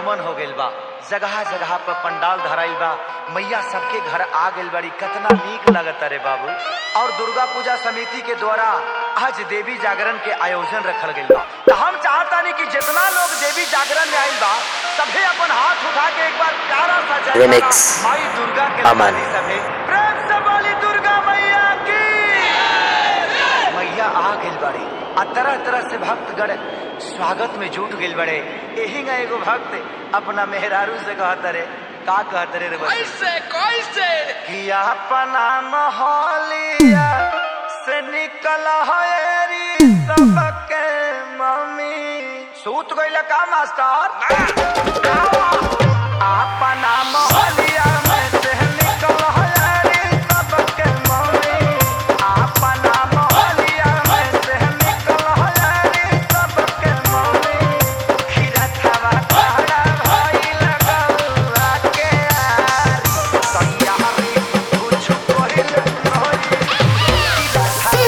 आगमन हो गइल बा जगह जगह पर पंडाल धराइल बा मैया सबके घर आ गइल बड़ी कितना नीक लगता रे बाबू और दुर्गा पूजा समिति के द्वारा आज देवी जागरण के आयोजन रखल गइल बा तो हम चाहतानी कि जितना लोग देवी जागरण में आइल बा सभे अपन हाथ उठा के एक बार प्यारा सा जयकारा Remix. माई दुर्गा के अमन। लगानी सभे प्रेम से बोली दुर्गा मैया की मैया आ गइल बड़े आ तरह तरह से भक्तगण स्वागत में जुट गइल बड़े यही ना एगो भक्त अपना मेहरारू से कहत रे का कहत रे रे बच्चा? कैसे कैसे कि अपना मोहलिया से निकल हरी सबके मम्मी सूत गइल का मास्टर अपना मोहलिया में से निकल हरी सबके मम्मी अपना मोहलिया में से निकल हरी सबके मम्मी खिरथवा खड़ा भइल गौआ के आरी तैयारी कुछ कहिल नही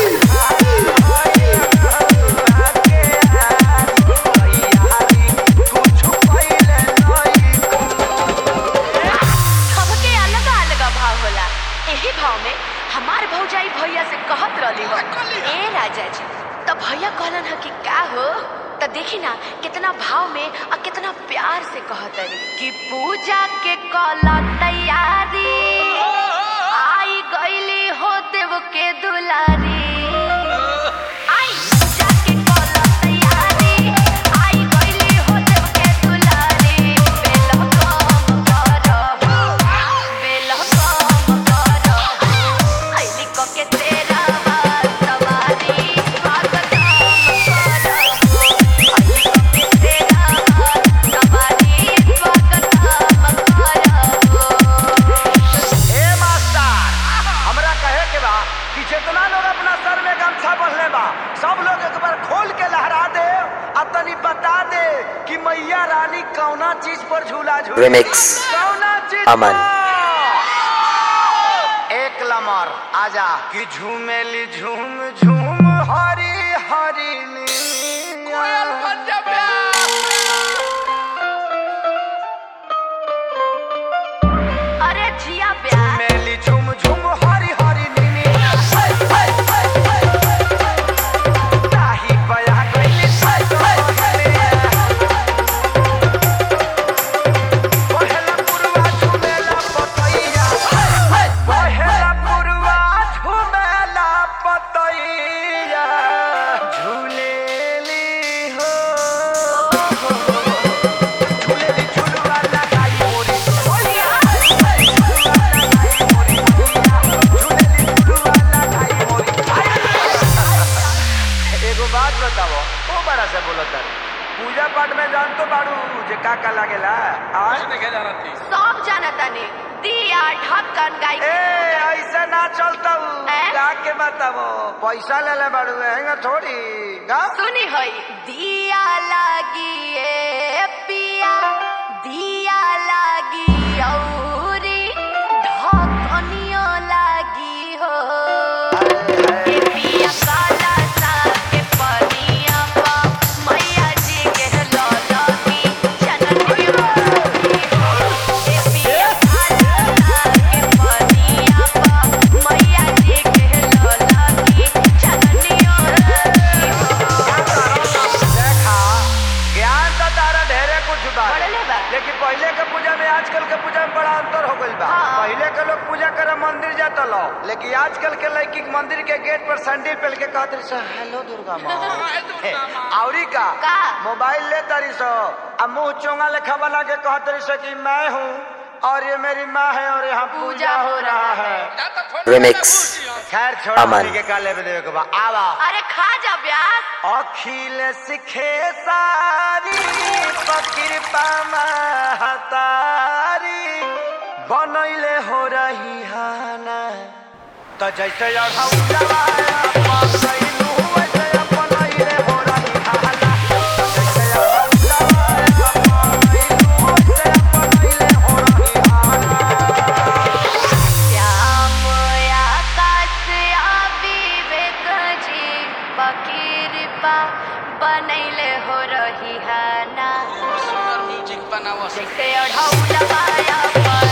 हमके अलग अलग भाव होला एही भाव में हमार भौजाई भैया से कहत रहली हो ए राजा जी तो भैया कहलन ह कि का हो तो देखी ना कितना भाव में और कितना प्यार से कहत रही कि पूजा के कला तैयारी आई गईली हो देव के दुलारी आई पूजा के कला तैयारी आई गईली हो देव के दुलारी बेल काम करहो बेल काम करहो आईली को के तेरा सवारी स्वागत करहो आईली को के तेरा सवारी स्वागत करहो ए मास्टर हमरा कहे के बा कि जितना लोग अपना सर में गमछा बंधले बा सब लोग एक बार खोल के लहरा दे आ तनी बता दे कि मैया रानी कौना चीज पर झूला झूल Remix. कौना चीज अमन। पर? एक लमर आजा कि झूमेली झूम झूम हरी हरी कोयल नीलिया। बन जा बे अरे जिया प्यार मेली झूम झूम हरी हरी नीनी ताही बया गइली पहला पुरवा झुमेला पतैया पहला पुरवा झुमेला पतैया झूलेली हो झूलेली झुलवा लगाई मोरी एगो बात बताओ ओ बड़ा से बोलो तारे पूजा पाठ में जान तो बाड़ू जे का का लागेला आज देखे जाना थी सब जानता ने दिया ढक्कन गाई ए ऐसे ना चलता हूँ ए? जाके बताओ पैसा ले ले बाड़ू हैंगा थोड़ी गा सुनी होई दिया लागी ए पिया दिया लागी औरी ढक्कनियो लागी हो ए पिया काला सा के पनिया पा मैया जी के लौलकी जननियो लागी हो ए पिया काला सा के पनिया पा मैया जी के लौलकी जननियो लागी हो देखा ज्ञान तो तारा ढेरे कुछ बा बढ़ले बा। लेकिन पहले के पूजा में आजकल के पूजा में बड़ा अंतर हो गइल बा हाँ। पहले के लोग पूजा करे मंदिर जाता लो लेकिन आजकल के लड़की के मंदिर के गेट पर सैंडल पहन के कहत रही सो हेलो दुर्गा माँ हाय दुर्गा माँ। औरी का का? मोबाइल ले तारी सो आ मुंह चोंगा लेखा बना के कहत रही सो कि मैं हूँ और ये मेरी माँ है और यहाँ पूजा हो रहा है या तो फोन Remix. खैर छोड़ा अमन। हमनी के का लेवे देवे के बा आवा अरे खा जा ब्यास अखिल सिखे सारी कृपा महतारी बनैले हो रही हाना त जैसे अढ़ौलवा पसैलू वैसे अपनैले हो रही हाना जैसे अढ़ौलवा पसैलू वैसे अपनैले हो रही हाना श्याम आकाश आ विवेक जी कृपा बनैले हो रही है ना खूब सुंदर म्यूजिक बनावस जैसे अढ़ौला माया पर